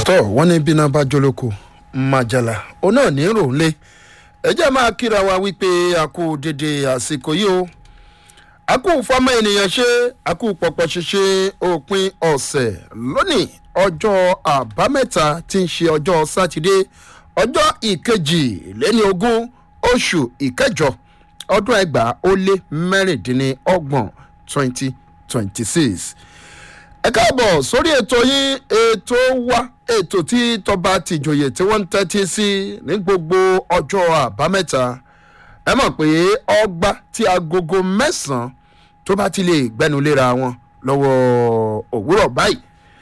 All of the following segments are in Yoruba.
tọ́ wọ́n ní bíná bá jólóko májàlá òun náà ní rò ń lé ẹ jẹ́ máa kíra wa wípé a kú dédé àsìkò yìí o a kú fọmọ ènìyàn ṣe a kú pọpọ ṣíṣe òpin ọ̀sẹ̀ lónìí ọjọ́ àbámẹ́ta tí ń ṣe ọjọ́ sátidé ọjọ́ ìkejì lẹ́ni ogún oṣù ìkẹjọ ọdún ẹgbàá ó lé mẹ́rìndínlọ́gbọ̀n twenty twenty six ẹ káàbọ̀ sórí ètò yín ètò wa ètò tí tọba tìjòyè tí wọ́n ń tẹ́tí sí ní gbogbo ọjọ́ àbámẹ́ta ẹ mọ̀ pé ọgbà tí agogo mẹ́sàn-án tó bá ti lè gbẹnulera wọn lọ́wọ́ òwúrọ̀ báyìí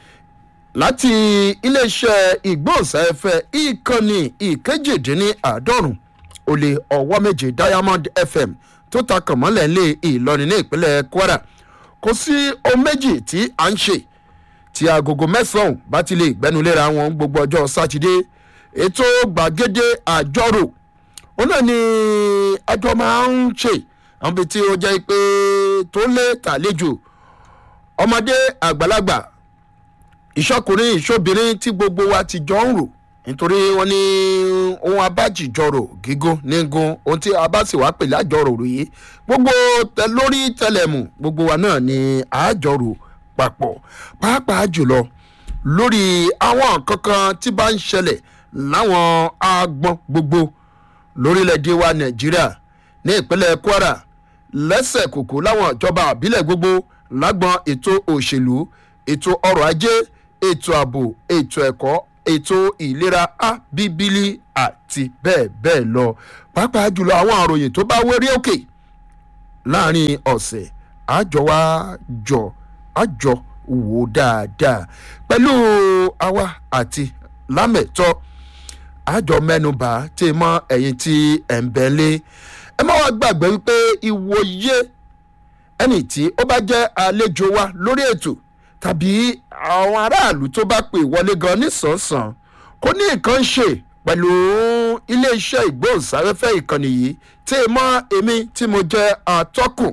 láti iléeṣẹ́ ìgbóhùnsáfẹ́ ìkànnì ìkejìdínláàádọ́rùn ó lé ọwọ́ méje diamond fm tó ta kànmọ́lẹ̀ lé ìlọrin ní ìpínlẹ̀ kwara kò sí ohun méjì tí à ń ṣe tí agogo mẹ́sàn-án bá ti lè gbẹnulera wọn gbogbo ọjọ́ sátidé ètò gbàgede àjọrò ó náà ni àjọ máa ń ṣe àwọn ibi tí ó jẹ́ pé tó lé tàlejò ọmọdé àgbàlagbà ìṣọkùnrin ìṣobìnrin tí gbogbo wa ti jọ ń rò nítorí wọn ní ohun abájìjọrò gígùn nígun ohun tí a bá sì wá pèlè àjọrò rèé gbogbo tẹ lórí tẹlẹmù gbogbo wa náà ni àjọrò papọ̀ pàápàá jùlọ lórí àwọn kankan tí bá ń ṣẹlẹ̀ láwọn agbọn gbogbo lórílẹ̀‐èdè wa nàìjíríà ní ìpínlẹ̀ kwara lẹ́sẹ̀ kòkó láwọn ìjọba àbílẹ̀ gbogbo lágbọn ètò òṣèlú ètò ọrọ̀ ajé ètò ààbò ètò ẹ̀kọ́ ètò ìlera abíbílì àti bẹ́ẹ̀ bẹ́ẹ̀ lọ pàápàá jùlọ àwọn àròyìn tó bá wérí òkè láàrin ọ̀sẹ̀ àjọ wa jọ àjọ wò dáadáa pẹ̀lú àwa àti lámẹ̀tọ́ àjọ mẹ́nuba tí mọ ẹ̀yìn tí ẹ̀ ń bẹ́ lé ẹ má wá gbàgbé wípé ìwòye ẹnì tí ó bá jẹ́ àlejò wa lórí ètò tàbí àwọn aráàlú tó bá pè wọlé gan nísànsàn kò ní nǹkan ṣe pẹ̀lú iléeṣẹ́ ìgbóhùnsáfẹ́fẹ́ ìkànnì yìí tí ì mọ èmi tí mo jẹ́ àtọ́kùn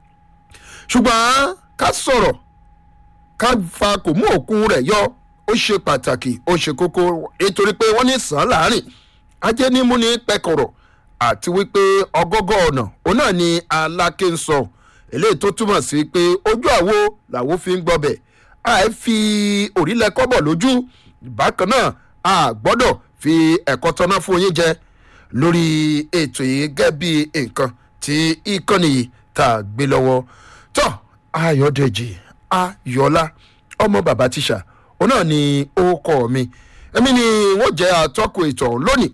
ṣùgbọ́n ká sọ̀rọ̀ ká fa kò mú òkun rẹ̀ yọ ó ṣe pàtàkì ó ṣe kókó nítorí pé wọ́n ní sàn láàrin ajé ní mú ní pẹkọrọ àti wípé ọgọgọ ọ̀nà òun náà ni aláké ń sọ eléyìí tó túmọ̀ sí pé ojú àwo làwo fi ń gbọbẹ̀ àì fi òrílẹ̀ kọ́bọ̀ lójú bákan náà a gbọ́dọ̀ fi ẹ̀kọ́ tọ́ná fún yín jẹ lórí ètò yìí gẹ́gẹ́ bí nǹkan tí ìkànnì yìí tá a gbé lọ́wọ́ tó ayọ̀dẹ̀jì ayọ̀lá ọmọ bàbá tíṣà òun náà ni ó kọ́ mi èmi ni wọ́n jẹ́ àtọ́kùn ètò ọ̀hún lónìí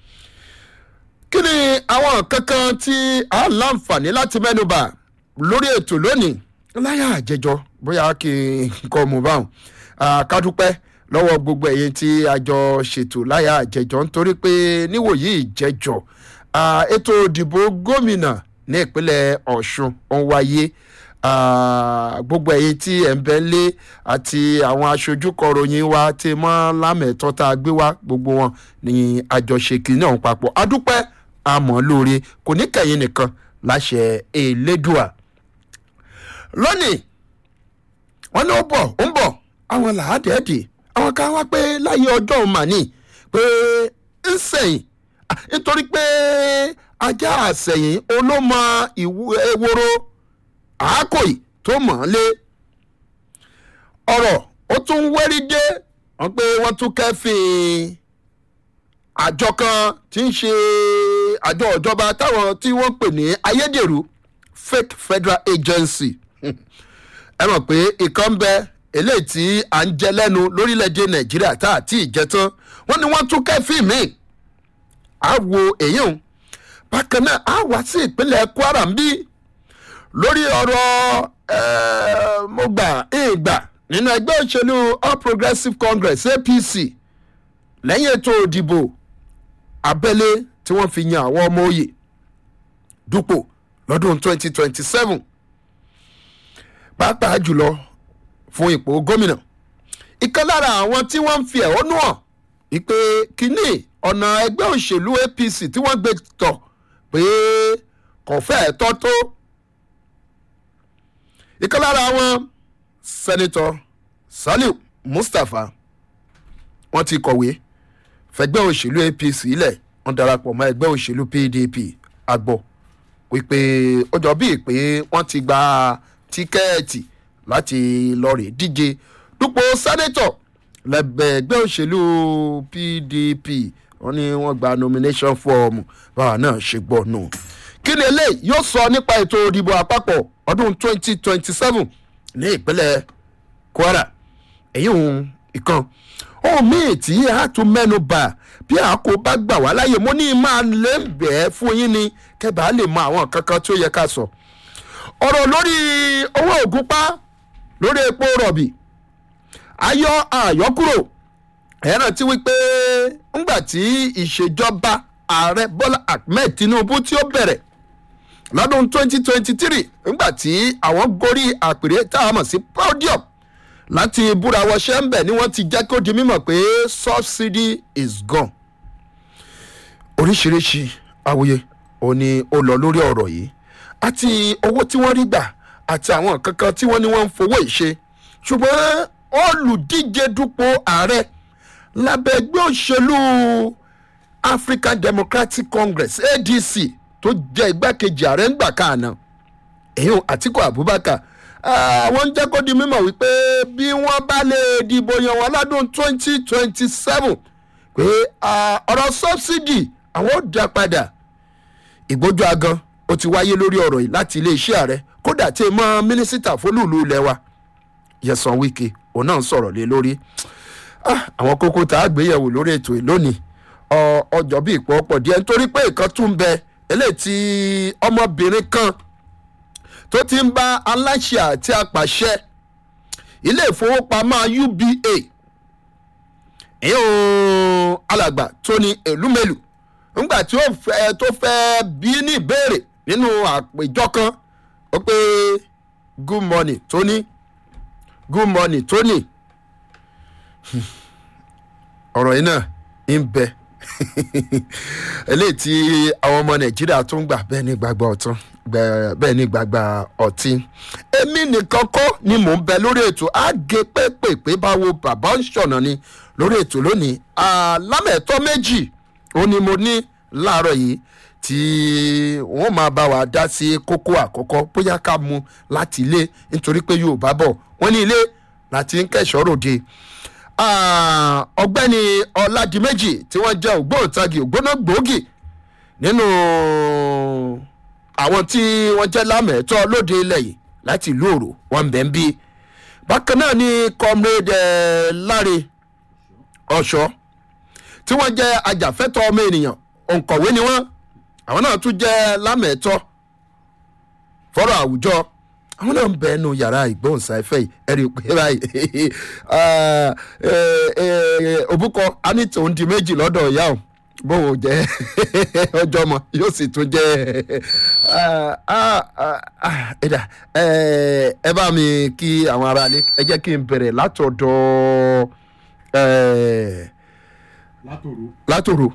kí ni àwọn kankan tí a láǹfààní láti mẹ́nuba lórí ètò lónìí láyà àjẹjọ bóyá kí n kọ́ mu báwọn kádúpẹ́ lọ́wọ́ gbogbo ẹ̀yìn tí a jọ ṣètò láyà àjẹjọ nítorí pé níwòyí ìjẹjọ ètò ìdìbò gómìnà ní ìpínlẹ̀ ọ̀ṣun ń wáyé gbogbo ẹ̀yin tí ẹ̀ ń bẹ́ lé àti àwọn aṣojú kọ̀ròyìn wa tí mọ́ lámẹ̀tọ́ tá a gbé wá gbogbo wọn ní àjọṣe kìíní ọ̀hún papọ̀ adúpẹ́ àmọ́ lóore kò ní kẹ̀yìn nìkan láṣẹ elédùà lónìí wọn ní ó bọ̀ ó ń bọ̀ àwọn làádẹ́ẹ̀dì àwọn kan wá pé láyé ọjọ́ òun mà ní pé ń sẹ̀yìn nítorí pé ajá àsẹ̀yìn olómọ ewúro àákòyí tó mọ̀ ọ́n lé ọ̀rọ̀ ó tún wẹ́rí dé wọ́n pé wọ́n tún kẹ́fìn àjọ kan tí ń ṣe àjọ ìjọba táwọn tí wọ́n pè ní ayédèrú fake federal agency ẹ mọ̀ pé ìkan ń bẹ eléyìí tí à ń jẹ lẹ́nu lórílẹ̀‐èdè nàìjíríà tá à tí ì jẹ tán wọ́n ní wọ́n tún kẹ́fìn míì á wo èyí hùn bákan náà á wá sí ìpínlẹ̀ kwara ń bí lórí ọ̀rọ̀ mo gbà ìgbà nínú ẹgbẹ́ òṣèlú all progressives congress apc lẹ́yìn ètò òdìbò abẹ́lé tí wọ́n fi yan àwọn ọmọ òye dupò lọ́dún 2027 pàápàá jùlọ fún ipò gómìnà ìkan lára àwọn tí wọ́n ń fi ẹ̀hónú hàn wípé kínní ọ̀nà ẹgbẹ́ òṣèlú apc tí wọ́n gbé tọ̀ pé kò fẹ́ẹ̀ tọ́ tó ìkan lára wọn sẹ́nitọ́ saliu mustapha wọ́n ti kọ̀wé fẹgbẹ́ òṣèlú apc ilẹ̀ wọ́n darapọ̀ mọ́ ẹgbẹ́ òṣèlú pdp àgbọ̀ wípé ó jọ bíi pé wọ́n ti gba tíkẹ́ẹ̀tì láti lọ rè díje dupò sẹ́nẹ́tọ̀ lẹ́gbẹ́ ẹgbẹ́ òṣèlú pdp wọ́n ní wọ́n gba nomination form báwa náà ṣe gbọ́ nù. kí ni eléyìí yóò sọ nípa ètò ìdìbò àpapọ̀ ọdún 2027 ní ìpínlẹ̀ kwara èyí òun ìkan ohun míì tí a tún mẹ́nu bà bí a kò bá gbà wá láyè mo ní máa lè bẹ̀ẹ́ fún yín ni kẹ́bàá lè mọ àwọn kankan tí ó yẹ ká sọ. ọ̀rọ̀ lórí owó ògúnpá lórí epo rọ̀bì ayọ́ àyọ́kúrò ẹ̀rọ tí wípé ńgbà tí ìṣèjọba ààrẹ bọ́lá ahmed tinubu tí ó bẹ̀rẹ̀ lọ́dún 2023 ńgbà tí àwọn gorí àpèrè tá a mọ̀ sí podium láti búra wọṣẹ́ ń bẹ̀ ni wọ́n ti jẹ́ kó di mímọ̀ pé subsidy is gone. oríṣiríṣi awuye ò ní ó lọ lórí ọ̀rọ̀ yìí àti owó tí wọ́n rí gbà àti àwọn kankan tí wọ́n ní wọ́n ń fowó ìṣe ṣùgbọ́n olùdíje dupò ààrẹ lábẹ́ ẹgbẹ́ òṣèlú african democratic congress adc tó jẹ́ igbákejì ààrẹ ńgbà káàná èyí àtìkù abubakar àwọn ń jẹ́ kó di mímọ̀ wípé bí wọ́n bá lè dìbò yan wọn lọ́dún twenty twenty seven pé ọ̀rọ̀ subsidy àwọn ò dá padà ìgbójú agan ó ti wáyé lórí ọ̀rọ̀ yìí láti iléeṣẹ́ ààrẹ kódà tí mọ́ mínísítà fólúùlù ilẹ̀ wa yẹsan wike òun náà ń sọ̀rọ̀ lé lórí àwọn kókó tá a gbéyẹ̀wò lórí ètò yìí lónìí ọjọ́ bíi ìpọ́pọ̀ díẹ̀ nítorí pé nǹkan tún bẹ eléyìí tí ọmọbìnrin kan tó ti ń bá aláṣẹ àti apàṣẹ ilé ìfowópamọ́ uba ìyẹn alàgbà tóní èlúmẹlù ńgbà tí ó fẹ́ tó fẹ́ bí ní ìbéèrè nínú àpèjọ kan ó pé good morning tóní good morning tóní ọ̀rọ̀ yìí náà ń bẹ eléyìí tí àwọn ọmọ nàìjíríà tún gbà bẹ́ẹ̀ ní gbàgbà ọ̀tún bẹ́ẹ̀ ní gbàgbà ọtí èmi nìkan kọ́ ni mò ń bẹ lórí ètò àgé pépèpé báwo bàbá ń ṣọ̀nà ni lórí ètò lónìí alámẹ̀tọ́ méjì ó ní mo ní láàárọ̀ yìí tí wọ́n máa bá wa dá sí kókó àkọ́kọ́ bóyá ká mu láti ilé nítorí pé yorùbá bọ̀ wọ́n ní ilé láti ń kẹ̀ṣọ́ ròde ọ̀gbẹ́ni ọ̀làdìmẹ́jì tí wọ́n jẹ́ ògbóǹtagì ògbóná gbòógì nínú àwọn tí wọ́n jẹ́ lámẹ̀ẹ́tọ́ lóde ilẹ̀ yìí láti ìlú òrò wọn bẹ̀ ń bí bákan náà ni comrade láre ọ̀ṣọ́ tí wọ́n jẹ́ ajàfẹ́tọ̀ ọmọ ènìyàn òǹkọ̀wé ni wọ́n àwọn náà tún jẹ́ lámẹ̀ẹ́tọ́ fọ́rọ̀ àwùjọ àwọn náà ń bẹ ẹnu yàrá ìgbóhùnsáfẹ́ yìí ẹ̀rí pé báyìí òbúkọ anítò ń di méjì lọ́dọ̀ ìyá o bóun jẹ́ ọjọ́ ọmọ yóò sì tún jẹ́ ẹ̀dá ẹ bá mi kí àwọn aráalé ẹ jẹ́ kí n bẹ̀rẹ̀ látọ̀dọ̀ látòrò.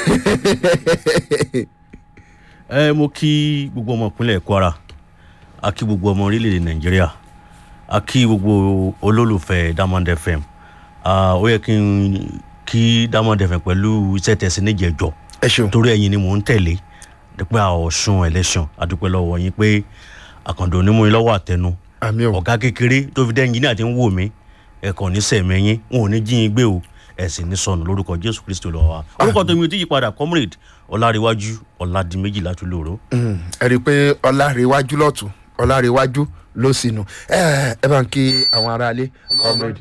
ẹ mo kí gbogbo ọmọ ìpínlẹ̀ kwara a kí gbogbo ọmọ orílẹ̀-èdè nàìjíríà a kí gbogbo olólùfẹ́ diamond fm ó yẹ kí n kí diamond fm pẹ̀lú iṣẹ́ tẹ̀sí níjẹ̀jọ́ ẹ ṣeun torí ẹ̀yin ni mò ń tẹ̀lé dípẹ́ ọ̀ṣun election adúpẹ́ lọ́wọ́ yín pé àkàndò onímọ̀ yín lọ́wọ́ àtẹnu àmì ò ọ̀gá kékeré tó fi dẹ́yìn náà ti ń wò mí ẹ̀kọ́ ní sẹ̀mẹ́yìn wọn ò ní jí yín gbé o ẹ̀sìn ní sọnù lórúkọ jésù kristu lọ́wọ́ wa orúkọ tèmi ò tí yí padà comrade ọ̀làríwájú ọ̀làdìmẹ́jì látúlòrò. ẹ rí i pé ọlárẹ̀wájú lọ́tún ọlárẹ̀wájú ló sì nù ẹ ẹ bá ń kí àwọn aráalé comrade.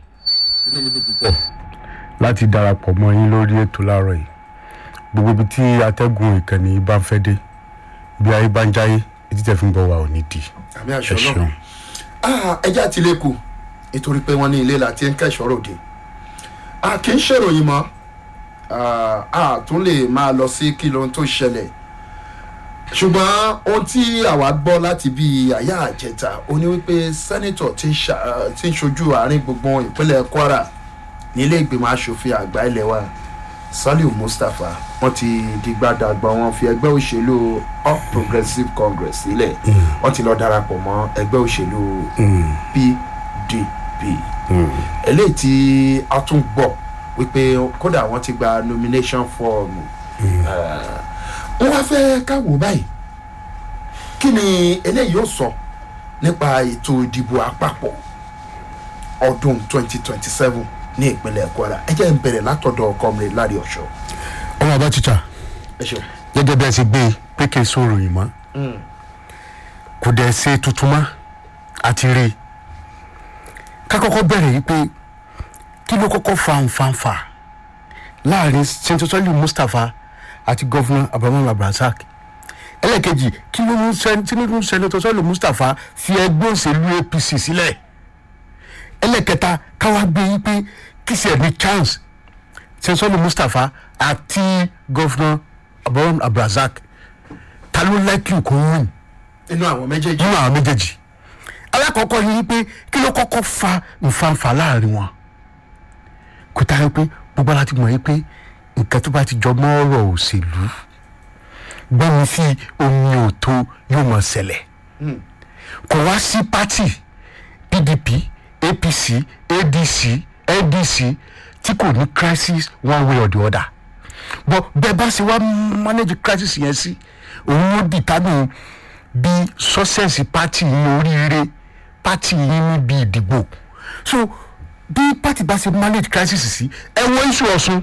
láti darapọ̀ mọ́ yín lórí ètò láàárọ̀ yìí gbogbo ibi tí atẹ́gùn ìkànnì bá ń fẹ́ dé bí ayé bá ń jáyé etí tẹ̀ fi ń bọ̀ wá ò ní di àmì ẹ àṣọ ṣeun. náà ẹjẹ́ àti ilé kù nítorí pé wọ́n ní ilé láti ń kẹ́sọ̀ ròde a kì í ṣèròyìn mọ́ Ah, a tún lè máa lọ sí kí lóhun tó ṣẹlẹ̀ ṣùgbọ́n ohun tí àwa gbọ́ láti bí àyà àjẹta ó ní wípé sẹ́nitọ̀ tí ń ṣa- tí ń ṣojú àárín gbùngbùn ìpínlẹ̀ kwara nílé ìgbìmọ̀ asòfin àgbà ilẹ̀ wa saliu mustapha wọ́n ti dìgbàdàgbà wọn fi ẹgbẹ́ òṣèlú all progressives congress sílẹ̀ wọ́n ti lọ darapọ̀ mọ́ ẹgbẹ́ òṣèlú pdp eléyìí tí a tún gbọ́ wípé kódà wọ́n ti gba nomination form wọ́n wá fẹ́ káwọ́ báyìí kí ni eléyìí yóò sọ nípa ètò ìdìbò àpapọ̀ ọdún 2027 ní ìpínlẹ̀ kwara ẹ jẹ́ ń bẹ̀rẹ̀ látọ̀dọ̀ comrade lárí ọ̀ṣọ́. ọmọ àbá tíjà ẹ ṣeun. gẹ́gẹ́ bí ẹ ṣe gbé e pé kí n sọ̀rọ̀ yìí mọ́ kò dẹ̀ ṣe tuntun mọ́ àti rí i ká kọ́kọ́ bẹ̀rẹ̀ yìí pé kí ló kọ́kọ́ fa nfanfa láàrin sẹ́ńtọ́sọ́lì mustapha àti gọ́fúnà abrahamu abdulrasaq ẹlẹ́ẹ̀kejì kí ló mú tinubu sẹ́ńtọ́sọ́lì mustapha fi ẹgbẹ́ òṣèlú apc sílẹ̀ ẹlẹ́ẹ̀kẹta káwá gbé yìí pé kí sì ẹ̀ ní chance sẹ́ńtọ́sọ́lì mustapha àti gọ́fúnà abrahamu abdulrasaq ta ló lẹ́kìn kó win inú àwọn méjèèjì. nínú àwọn méjèèjì alákọ̀ọ́kọ́ ni wípé kí ló kọ́kọ́ fa nfanfa láàrin wọn kò táyọ pé gbogbo ara ti mọ̀ yí pé nǹkan tó bá ti jọ mọ́ ọ̀rọ̀ òṣèlú gbẹ́mi sí omi òtó yóò mọ̀ ṣẹlẹ̀ kò wá sí pátì pdp apc adc ndc tí kò ní crisis one way or the other but bẹ́ẹ̀ bá ṣe wá manage crisis yẹn sí òun ló determine bí success party yín oríire party yín níbi ìdìbò so bí party bá ṣe manage crisis sí ẹ wọ iṣu ọ̀sùn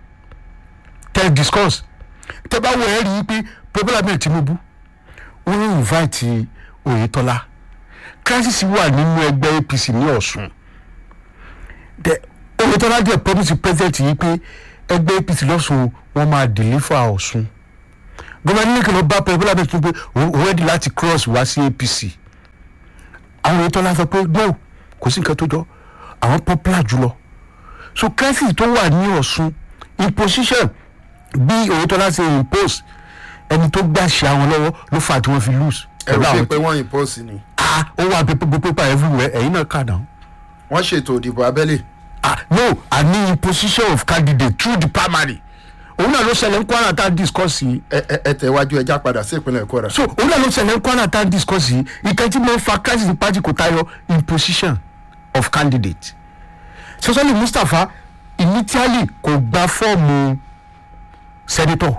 tẹ discuss tẹ bá wọ ẹ rí i pé popular mayor tinubu wọ́n ń invite oyetola crisis wà nínú ẹgbẹ́ apc ní ọ̀sùn the oyetola jẹ́ promise president yìí pé ẹgbẹ́ apc lọ́sùn wọ́n máa deliver ọ̀sùn gómìnà nílẹ̀ kí ló bá popular mayor tinubu òun ready láti cross wá sí apc àwọn oyetola sọ pé no kò sí nǹkan tó jọ àwọn popular jùlọ so crisis tó wà ní ọ̀sùn imposition bí oyetola ṣe impose ẹni tó gbàṣẹ àwọn lọ́wọ́ ló fà tí wọ́n fi lose. ẹ̀rù pẹ̀lú bíi àwọn pé wọ́n impose ni. ah ó wà pépé pépé everywhere ẹ̀yin náà kà náà. wọ́n ṣètò ìdìbò abẹ́lé. ah no i mean imposition of candidate through the primary òun náà ló ṣẹlẹ̀ ń kwara tá a discuss yìí ẹ ẹ ẹ tẹ̀wájú ẹja padà sí ìpínlẹ̀ kwara. so òun náà ló ṣẹlẹ̀ ń kwara tá a discuss yìí ìkan tí mo fa crisis ní party kò tayọ imposition of candidate sọsọlì mustapha initially kò gba fọ́ọ̀mù senator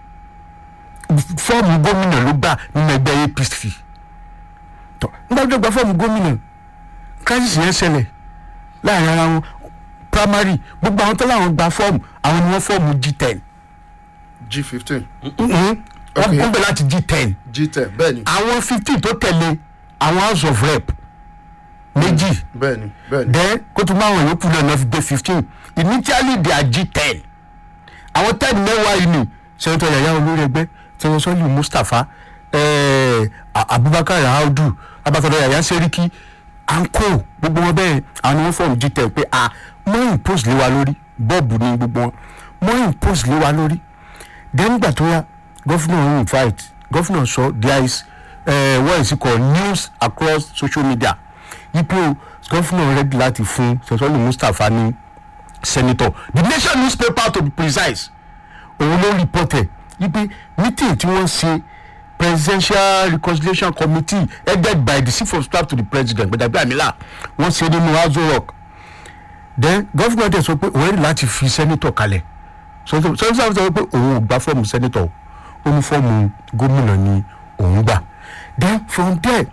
fọ́ọ̀mù gómìnà ló gbà nínú ẹgbẹ́ apc tọ́ nígbà tó gba fọ́ọ̀mù gómìnà crisis yẹn ṣẹlẹ̀ láàrin ara wọn primary gbogbo àwọn tó láwọn gba fọ́ọ̀mù àwọn ni wọ́n fọ́ọ̀mù g ten g fifteen wọ́n Okay. wọ́n bẹ̀ láti g ten g ten bẹ́ẹ̀ ni àwọn fifteen tó tẹ̀lé àwọn house of rep méjì bẹ́ẹ̀ ni bẹ́ẹ̀ ni. then kó tún máa wọn yòókù náà náà fi dé fifteen initially they are g ten àwọn ten mẹ́wàá yìí ni sẹ́ńtọ̀ yàyà olórí ẹgbẹ́ sẹ́ńtọ̀ sọ́lì mustapha eh, A- abubakar audu abatọ̀dọ̀ yàyà sẹ́ríkì anko gbogbo wọn bẹ́ẹ̀ àwọn ni wọ́n fọ́ọ̀mù g ten pé ah mọ́ impose lé wa lórí bọ́ọ̀bù ni gbogbo wọn mọ́ impose lé wa lórí then nígbà tó yá gọ́fúnà invite gọ́fúnà sọ there is uh, what is it called news across social media yípo gọ́fúnà ready láti fún sẹ́sọ́lì mustapha ní senator the nation newspaper to be precise òun ló reported wípé meeting tí wọ́n ṣe presidential reconciliation committee headed by the chief of staff to the president gbẹdàgbẹ amila wọ́n ṣe nínú azo rock then gọ́fúnà tẹ̀ sọ pé òun ready láti fi senator kalẹ̀ sọ́sọ́ sọ́sọ́ sọ pé òun ò gba fọ́ọ̀mù senator ó ní fọ́ọ̀mù gómìnà ni òun gbà then from there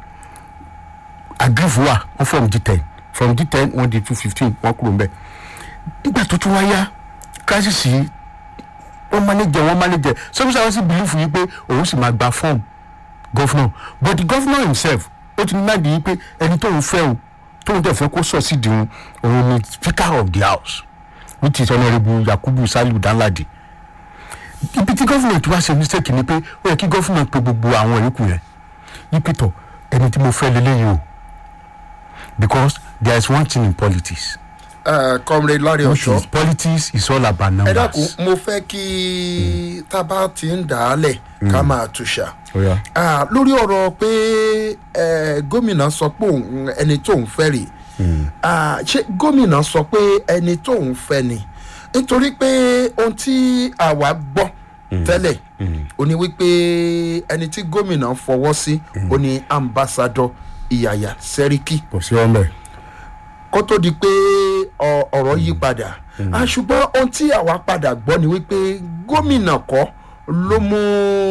agrif wà wọ́n fọ́ọ̀mù g ten from g ten wọ́n di two fifteen wọ́n kúrò mbẹ́ nígbà tó tún wáyá crisis yìí wọ́n manage wọ́n manage sọ́kùsà wọ́n sì believe yìí pé òun sì máa gba fọ́ọ̀mù governor but the governor himself ó ti ní náà di yìí pé ẹni tóun fẹ́ o tóun tẹ̀ fẹ́ kó succeed òun òun ni speaker of the house which is honourable yakubu saliu danladi ibi tí government wá ṣe mistake ni pé ó yẹ kí government pe gbogbo àwọn yòókù yẹn yípe tọ ẹni tí mo fẹ́ lélẹ́yìí o because there is one thing in politics Uh, comrade larry which ọ̀ṣọ́ is politics is all about ẹ numbers. dákun mo fẹ́ kí tábà ti ń dà á lẹ̀ ká máa túṣà. Ó yá. Ah, lórí ọ̀rọ̀ pé eh, gómìnà sọ pé òun ẹni tóun fẹ́ rè Ah, ṣé gómìnà sọ pé ẹni tóun fẹ́ ni nítorí pé ohun tí àwa gbọ́ tẹ́lẹ̀ ó ní wípé ẹni tí gómìnà fọwọ́ sí ó ní ambassadọ ìyàyà sẹ́ríkì kò sí ọmọ ẹ kó tó di pé ọ- ọ̀rọ̀ yí padà Ah, ṣùgbọ́n ohun tí àwa padà gbọ́ ni wípé gómìnà kọ́ ló mú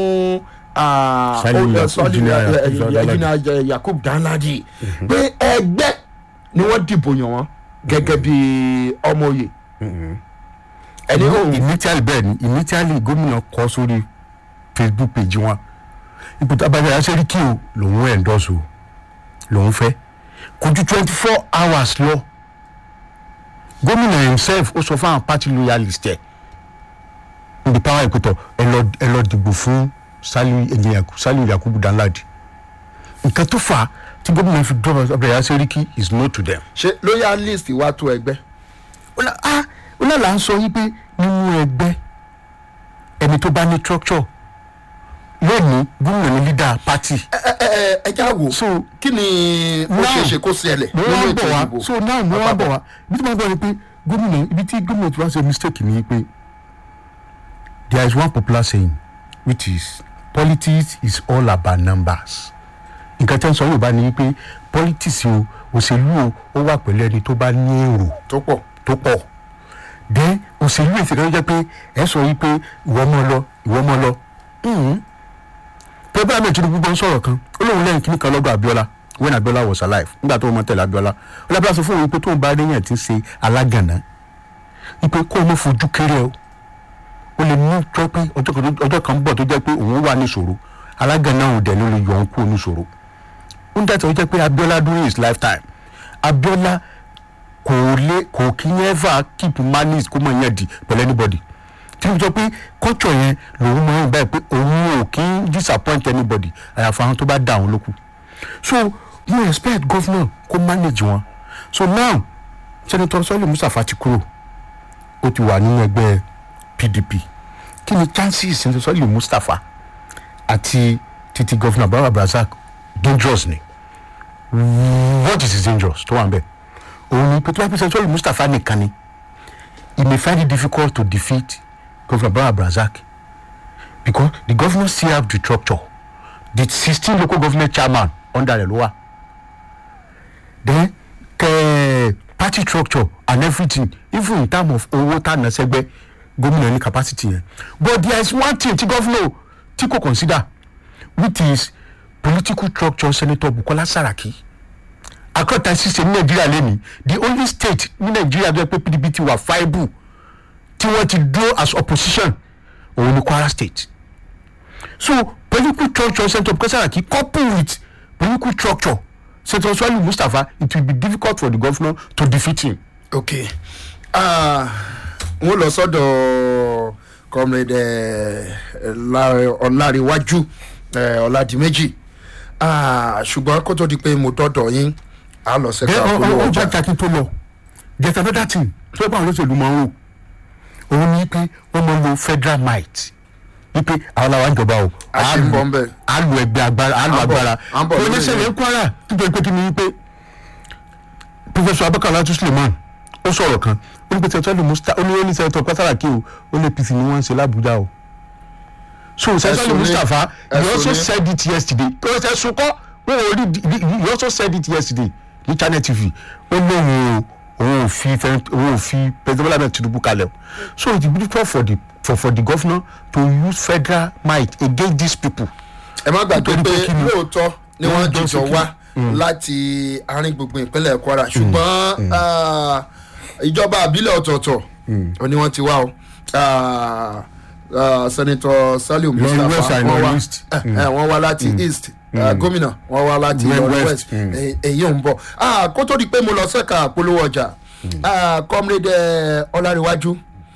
ah, Saliu ó- Yakub Saliu- Engineer eh, Yakub eh, Danladi. Engineer Yakub Danladi pé ẹgbẹ́ ni wọ́n dìbò yàn wọ́n gẹ́gẹ́ bí ọmọ òye ẹni òun initially bẹ́ẹ̀ ni initially gómìnà kọ sórí facebook page wọn ipò tábàjẹ́ aṣẹ́ríkì o lòun endorse o lòun fẹ́ kò ju twenty four hours lọ gómìnà himself ó sọ fún àwọn party loyalist ẹ̀ níbi power ìpètọ̀ ẹ lọ ẹ lọ dìbò fún Saliu Engineer Saliu Yakubu Danladi nǹkan tó fà á tí gómìnà fi dọ́rọ̀ abẹ́rẹ́ aṣẹ́ríkì is no to them ṣe loyalist wá tó ẹgbẹ́ ó lá- ah, ó náà là ń sọ wípé nínú ẹgbẹ́ ẹni tó bá ní structure lónìí gómìnà ní leader party ẹ ẹ ẹ ẹ já wò so kí ni ó Now, ṣeé ṣe kó ṣẹlẹ̀ mo nínú wá ń ètò bọ̀ wá ìdìbò so now mo wá ń bọ̀ wá ibi tí mo gbọ́ ni pé gómìnà ibi tí gómìnà ti wá ṣe mistake ni pé there is one popular saying which is politics is all about numbers nǹkan tí wọ́n sọ yorùbá ni pé politics o òṣèlú o ó wà pẹ̀lú ẹni tó bá ní èrò tó pọ̀ tó pọ̀ dé òṣèlú èsì kan jẹ́ pé ẹ sọ yìí pé ìwọ mọ́ lọ ìwọ mọ́ lọ pẹ́ẹ́bí àmì ìtúndú gbogbo ń sọ̀rọ̀ kan ó lóun lẹ́yìn kíní kan lọ́gbà Abiola when Abiola was alive nígbà tó o mọ tẹ̀lé Abiola Abiola sọ fún òun pé tóun bá réyàn tí ń ṣe alágànná wípé kó o mọ̀ fojú kéré o ó lè mú jọ pé ọjọ́ kan tó- ọjọ́ kan ń bọ̀ tó jẹ́ pé òun wà níṣòro alágànná òun dẹ̀ ló lè yọ òun kúrò níṣòro ó ń dàtọ̀ ó jẹ́ pé Abiola during his lifetime Abiola kò lè kò kí ń ever keep malice kó mọ̀ yẹn di pẹ̀lú anybody tí mo sọ pé culture yẹn lòun mọ̀ ẹ́ báyìí pé òun ò kí ń disappoint anybody àyàfọ̀ àwọn tó bá dá àwọn lókù so you expect governor kó manage wọn so now senator sọ́lé mustapha ti kúrò ó ti wà nínú ẹgbẹ́ pdp kí ni chances senator sọ́lé mustapha àti titi governor baba abdulrasaq dangerous ni what is his dangerous tó wà ń bẹ̀ òun ni pé tó bá pèsè sọ́lé mustapha nìkan ni he may find it difficult to defeat governor baba abdulrasaq because the governor still have the structure the sixteen local government chairman under rẹ̀ ló wà then kẹ party structure and everything even in terms of owó tá a nà sẹ́gbẹ́ gómìnà ní capacity yẹn but there is one thing tí governor tí kò consider which is political structure senator bukola saraki akọta system ní nàìjíríà lẹ́nu the only state ní nàìjíríà tó yẹ pé pdp ti wà viable tí wọ́n ti dúró as opposition òun ni kwara state so political structure senator bukola saraki couple with political structure senator swali mustapha it will be difficult for the governor to defeat him. ok Ah, n ó lọ sọ́dọ̀ comrade eh, La- ọláríwájú eh, ọládìméjì Ah, ṣùgbọ́n kó tó di pé mo dọ́dọ̀ yín a lọ then sẹ́ka ọ polówó ọ ọjà ọjà kí tó lọ there is another thing tó bá àwọn olóṣèlú máa ń rò òun ni pé wọ́n máa ń lo federal might wípé àwọn làwọn ìjọba o A ṣì ń bọ̀ ń bẹ̀. á lu ẹgbẹ́ agbára á lu À ń bọ̀, agbára à ń bọ̀ lórí oníṣẹ́lẹ̀ rẹ̀. ń kwara nítorí pé kí ni wípé professor abakala atu suleiman ó sọ̀rọ̀ kan ó ní pé sẹ́tọ́ lè musta ó ní ó ní sẹ́tọ́ pátáràkì o ó lè pc ni wọ́n ń ṣe lábújá o so sẹ́tọ́ lè Ẹ̀sùn ni- mustapha he ẹ̀sùn also ni- said it yesterday ó ṣe sunkọ́ wọ́n ò rí di- he also said it yesterday ní channel tv ó lóun o òun ò fi fẹ́ òun ò fi president bola ahmed tinubu kalẹ̀ o so it be difficult for the for for the governor to use federal might against these people. ẹ má gbàgbé nítorí pé pé kí ni? lóòótọ́ ni wọ́n Wọ́n jọ jìjọ sí kí- wá láti àárín gbùngbùn ìpínlẹ̀ kwara ṣùgbọ́n ah, ìjọba àbílẹ̀ ọ̀tọ̀ọ̀tọ̀ ó ní wọ́n ti wá o Ah, ah, senator saliu Lọ́rin west mustapha and wọ́n wá east. eh, eh, wọ́n wá láti east Ah, gómìnà wọ́n wá láti West, lọ́rin west, west Eh, èyí ò ń bọ̀ Ah, kó tó di pé mo lọ sẹ́ka polówó ọjà Ah, comrade eh, ọláríwájú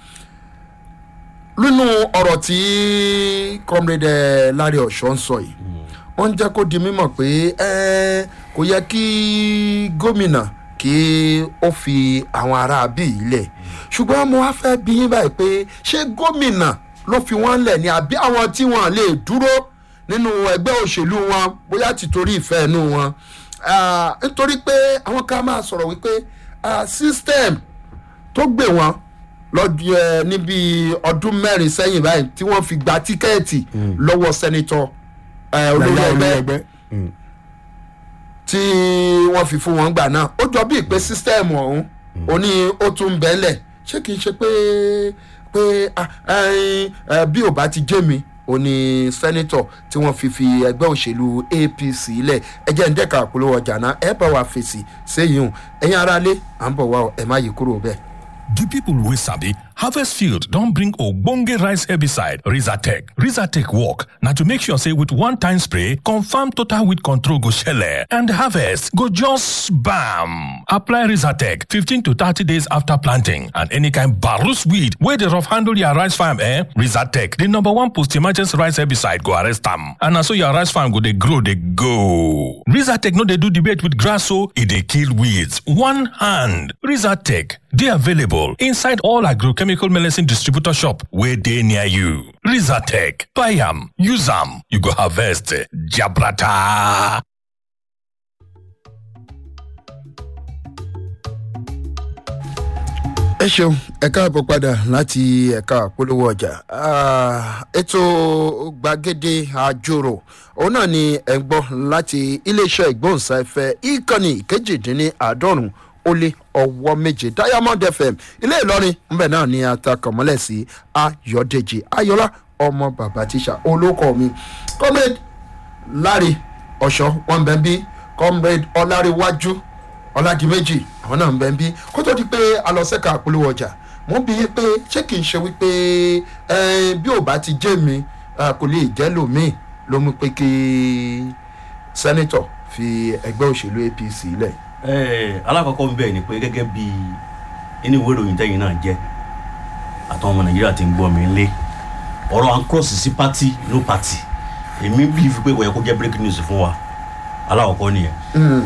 nínú ọ̀rọ̀ tí comrade larry ọ̀ṣọ́ ń sọ yìí wọ́n ń jẹ́ kó di mímọ̀ pé eh, kò yẹ kí gómìnà kí ó fi àwọn ará bí yìí lẹ̀ ṣùgbọ́n mo wá fẹ́ bí yín báyìí pé ṣé gómìnà ló fi wọ́n lẹ̀ ní àbí àwọn tí wọ́n lè dúró nínú ẹgbẹ́ òṣèlú wọn bóyá tìtorí ìfẹ́ inú wọn Ah, nítorí pé àwọn kan máa sọ̀rọ̀ wípé ah, system tó gbé wọn lọ́dún ẹ níbi ọdún mẹ́rin sẹ́yìn báyìí tí wọ́n fi gba tíkẹ́ẹ̀tì lọ́wọ́ sẹ́nitọ́ ẹ, olórí Yàyà ẹgbẹ́ ẹgbẹ́. tí wọ́n fi fún wọn gbà náà ó jọ bíi pé sísítẹ́ẹ̀mù ọ̀hún ó ní ó tún ń bẹ́lẹ̀ ṣé kìí ṣe pé pé ah, ẹyin, eh, bí ò bá ti jẹ́ mi ó ní sẹ́nitọ̀ tí wọ́n fi fi ẹgbẹ́ òṣèlú apc lẹ̀ ẹ jẹ́ ń dẹ́ka àpolówó ọjà náà ẹ bá wa fèsì séyìí hùn ẹ̀yin aráalé à ń bọ̀ wá ọ, ẹ má yí kúrò bẹ́ẹ̀. The people wey sabi harvest field don bring ogbonge rice herbicide rizatec rizatec work na to make sure say with one time spray confam total weed control go shele and harvest go just bam apply rizatec fifteen to thirty days after planting and any kind barus weed wey dey rough handle your rice farm eh rizatec the number one post emergency rice herbicide go arrest am and na so your rice farm go dey grow dey go rizatec no dey do debate with grass o e dey kill weeds one hand rizatec dey available inside all agrochemical medicine distributor shop wey dey near you. Rizatec, buy am, use am, you go harvest eh, jabrata. ẹ ṣeun ẹ káàbọ̀ padà láti ẹ̀ka àpolówó ọjà Ah, ètò gbàgede àjòrò òun náà ni ẹ̀ ń gbọ́ láti iléeṣẹ́ ìgbóhùnsáfẹ́ ìkànnì kejìdínláàádọ́rùn ó lé ọwọ́ méje diamond fm ilé ìlọrin ńbẹ náà ni atakọ̀mọ́lẹ̀ sí ayọ̀dèjì ayọ̀lá ọmọ bàbá tíṣà olóko mi comrade láre ọ̀ṣọ́ wọn bẹ́ẹ̀ bí comrade ọláréwájú ọládìméjì àwọn náà ń bẹ ń bí kó tó di pé alọ́sẹ̀ka àpolówó ọjà mo bí i pé ṣé kìí ṣe wípé eh, bí ò bá ti jẹ́ mi eh, kò lè jẹ́ lòmíì ló mú pé kí sẹ́nitọ̀ fi ẹgbẹ́ òṣèlú apc lẹ̀. ẹ alákọ̀ọ́kọ́ ń bẹ̀ ni pé gẹ́gẹ́ bí inú ìwé ìròyìn tẹ́yìn náà jẹ́ àtàwọn ọmọ nàìjíríà ti ń gbọ́ mi lé ọ̀rọ̀ à ń cross sí party no party èmi bí fi pé kò yẹ kó jẹ́ breaking news fún wa alákọ̀ọ́kọ́ nìyẹn